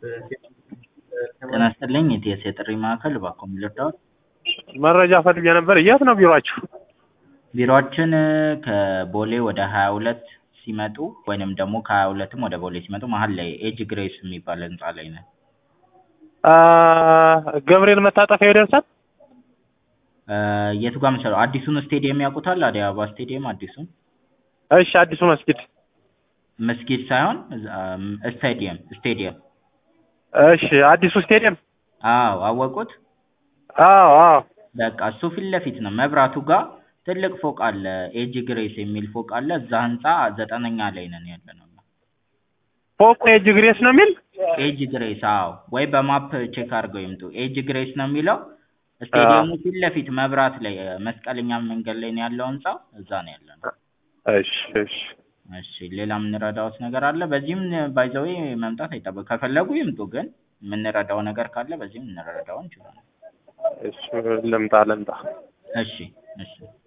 ጤና ይስጥልኝ የኢቲኤስ የጥሪ ማዕከል እባክዎ ምን ልርዳዎት? መረጃ ፈልጌ ነበር። የት ነው ቢሮአችሁ? ቢሮአችን ከቦሌ ወደ ሀያ ሁለት ሲመጡ ወይንም ደግሞ ከሀያ ሁለትም ወደ ቦሌ ሲመጡ መሀል ላይ ኤጅ ግሬስ የሚባል ህንጻ ላይ ነን። አ ገብርኤል መታጠፊያ ይደርሳል? እ የቱ ጋር መሰለው አዲሱን ስቴዲየም ያውቁታል? አዲስ አበባ ስቴዲየም አዲሱን እሺ፣ አዲሱ መስጊድ። መስጊድ ሳይሆን ስቴዲየም ስቴዲየም። እሺ፣ አዲሱ ስቴዲየም። አዎ አወቁት? አዎ አዎ። በቃ እሱ ፊት ለፊት ነው መብራቱ ጋር ትልቅ ፎቅ አለ ኤጅ ግሬስ የሚል ፎቅ አለ እዛ ህንጻ ዘጠነኛ ላይ ነን ያለነው። ፎቁ ኤጅ ግሬስ ነው የሚል? ኤጅ ግሬስ አዎ ወይ በማፕ ቼክ አድርገው ይምጡ ኤጅ ግሬስ ነው የሚለው ስቴዲየሙ ፊት ለፊት መብራት ላይ መስቀለኛ መንገድ ላይ ነው ያለው ህንጻው እዛ ነው ያለነው። እሺ እሺ። እሺ ሌላ የምንረዳዎት ነገር አለ? በዚህም ባይ ዘ ዌይ መምጣት አይጠበቅ ከፈለጉ ይምጡ ግን የምንረዳው ነገር ካለ በዚህም እንረዳው እንችላለን። እሺ ልምጣ ልምጣ። እሺ እሺ